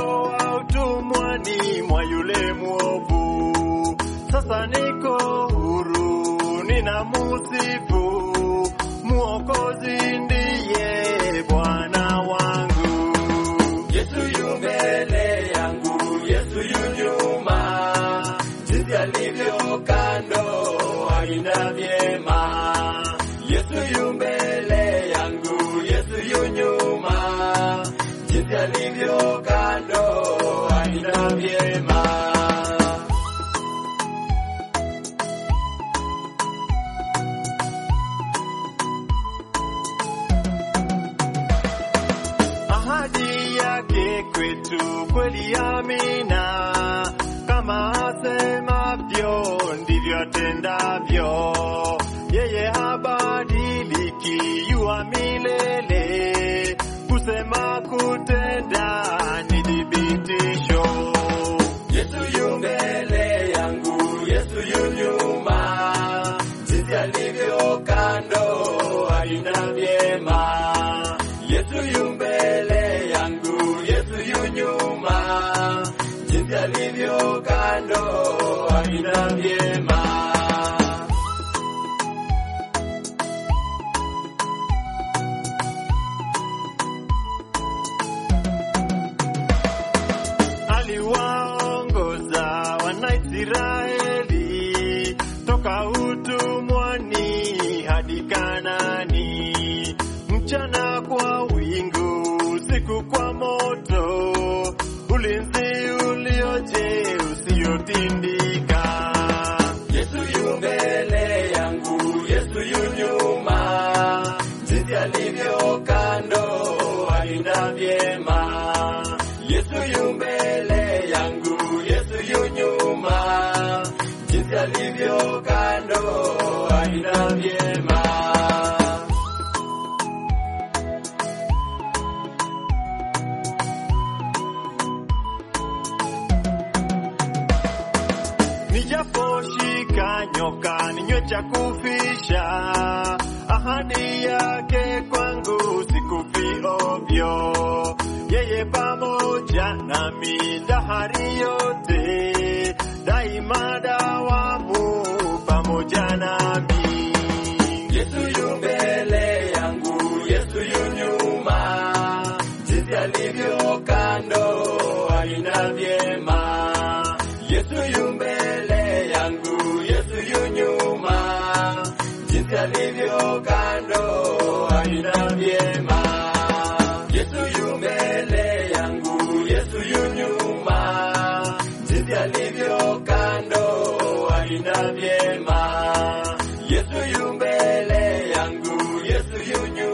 ulinitoa utumwani mwa yule mwovu, sasa niko huru, ninamusifu Mwokozi ndiye Bwana wangu. Yesu yu mbele yangu, Yesu yu nyuma, jinsi alivyo kando aina vyema. Yesu yu mbele yangu, Yesu yu nyuma, jinsi alivyo kando aina vyema. ahadi yake kwetu kweli amina, kama asemavyo ndivyo atendavyo. Yeye habadiliki, yuwa milele, kusema kutenda ni thibitisho. Yesu yu mbele yangu, Yesu yu nyuma, jinsi alivyo kando aina vyema. Yesu yu mbele yangu, Yesu yu nyuma, jinsi alivyo kando aina vyema. aliwaongoza Wanaisraeli toka utumwani hadi Kanani, mchana kwa wingu, usiku kwa moto, ulinzi ulioje usiotindika. Yesu yu mbele yangu, Yesu yu nyuma, jinsi alivyo kando alinda vyema. Yesu yu mbele yangu, Yesu yu nyuma, jinsi alivyo kando alinda vyema. Nijaposhika nyoka ninywe cha kufisha, ahadi yake kwangu sikufi ovyo. Yeye pamoja nami dahari yote, daima dawamu pamoja nami. Yesu yu mbele yangu, Yesu yu nyuma, jinsi alivyo kando aina vyema. Yesu yu mbele yangu, Yesu yu nyuma, jinsi alivyo kando aina vyema. Yesu yu mbele yangu, Yesu yu nyuma, jinsi alivyo kando aina vyema. Yesu yu mbele yangu, Yesu yu nyuma